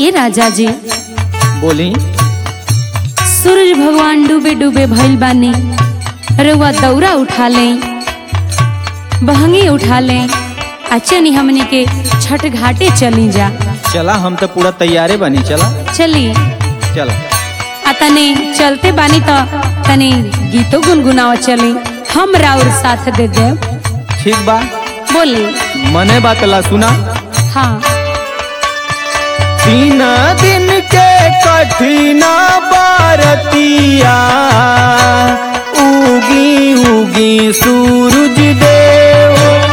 ए राजा जी बोली सूरज भगवान डूबे डूबे भइल बानी रउआ दौरा उठा ले बहंगी उठा ले आ चनी हमने के छठ घाटे चली जा चला हम तो पूरा तैयारे बनी चला चली चला आ तने चलते बानी तो तने गीतो गुनगुनाव चली हम राउर साथ दे दे ठीक बा बोली मने बात ला सुना हाँ तीन दिन के कठिना बारतिया उगी उगी सूरज देव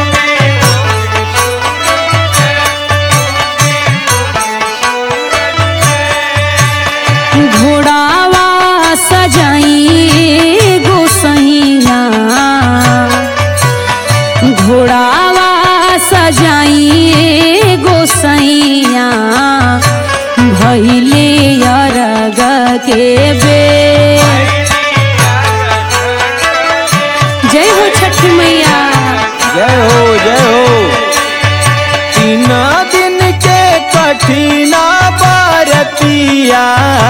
घोड़ावा सजाई गोसैया घोड़ावा सजाई गोसैया भैले अरग के बे जय हो छठी मैया जय हो जय हो तीन दिन के कठिना बारतिया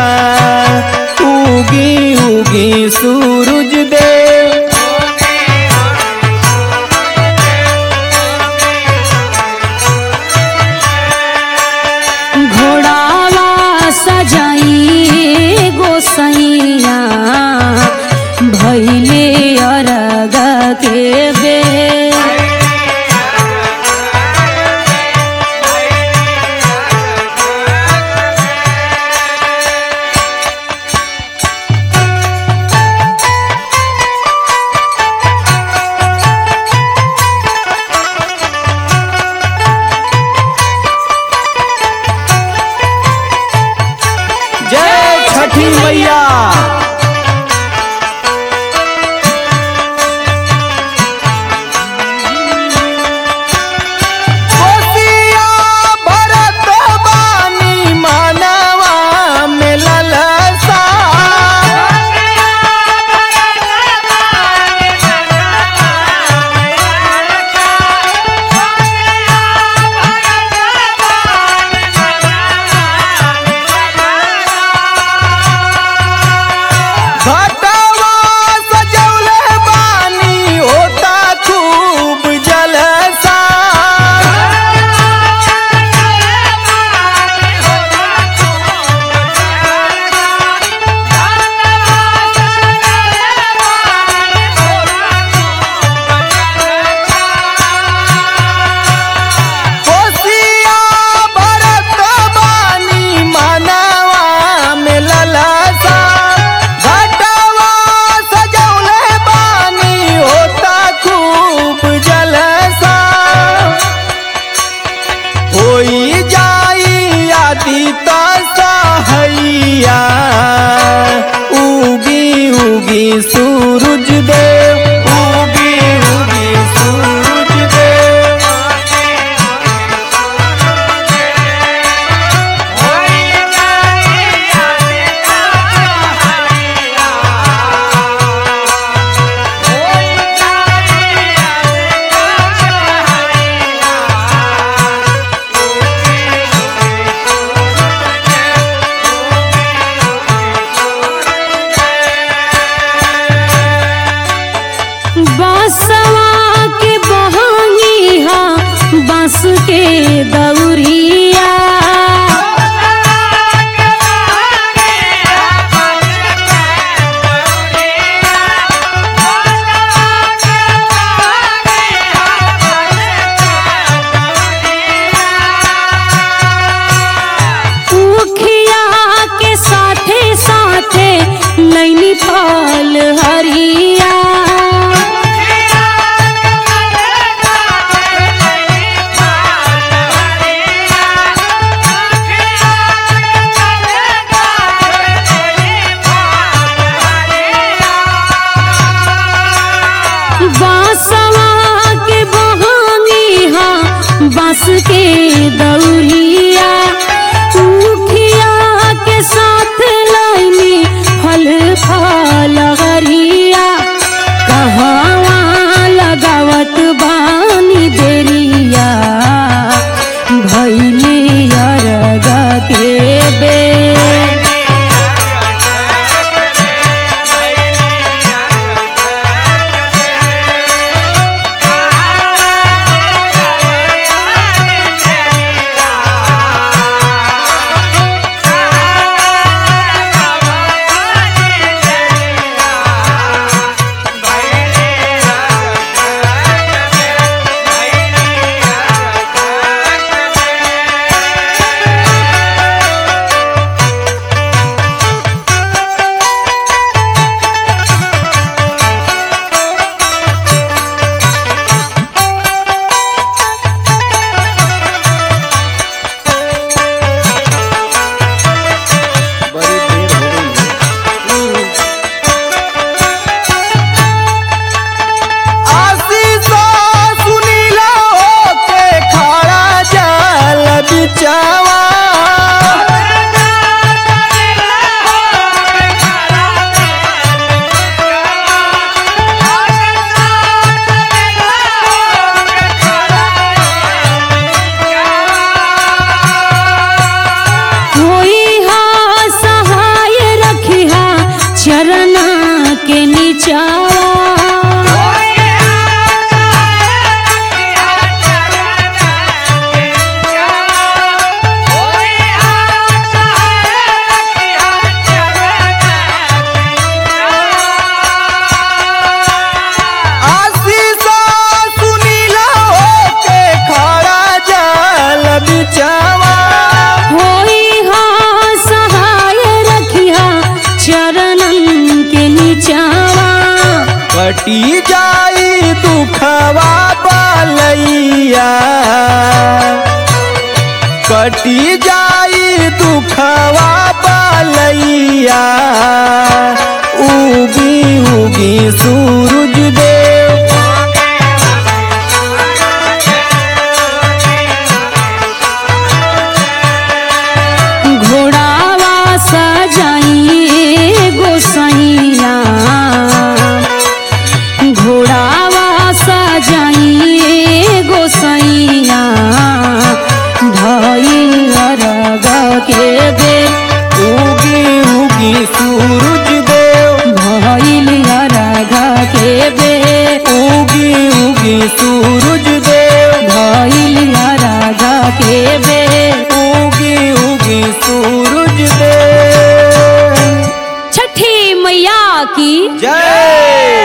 उगी उगी सूरज देव घोड़ावा सजाई गोसैया भैले अरग के बे जय छठी मैया कोसिया भरत बानी मानवा में ललसा घटवा सजौले बानी होता खूब जलसा कोसिया भरत बानी मानवा में ललसा घटवा सजौले बानी होता खूब जलसा होई जाई आदि सहैया उगी उगी सूरज देव उगी उगी सूरज देव बांसवा के बहंगी हा बांस के दौरिया उखिया के साथे साथे नैनी फल हरिया बांसवा के बहानी हा बांस के दौरिया उखिया के साथ लाइनी फल फल नीचावा आशीष सुनीला होके खड़ा जल बिचवा होई हाँ सहाय रखिया चरणन के नीचावा कटी जाई दुखवा बलैया कटी जाई दुखवा बलैया उगी उगी सूरज देव घोड़ावा सजाइए गोसैया घोड़ावा सजाइए गोसैया भइल रग के बे उगी उगी सूरज देव भइल रग के बे उगी उगी सूरज देव भइल रग के बे उगी उगी सूरज देव छठी मैया की जय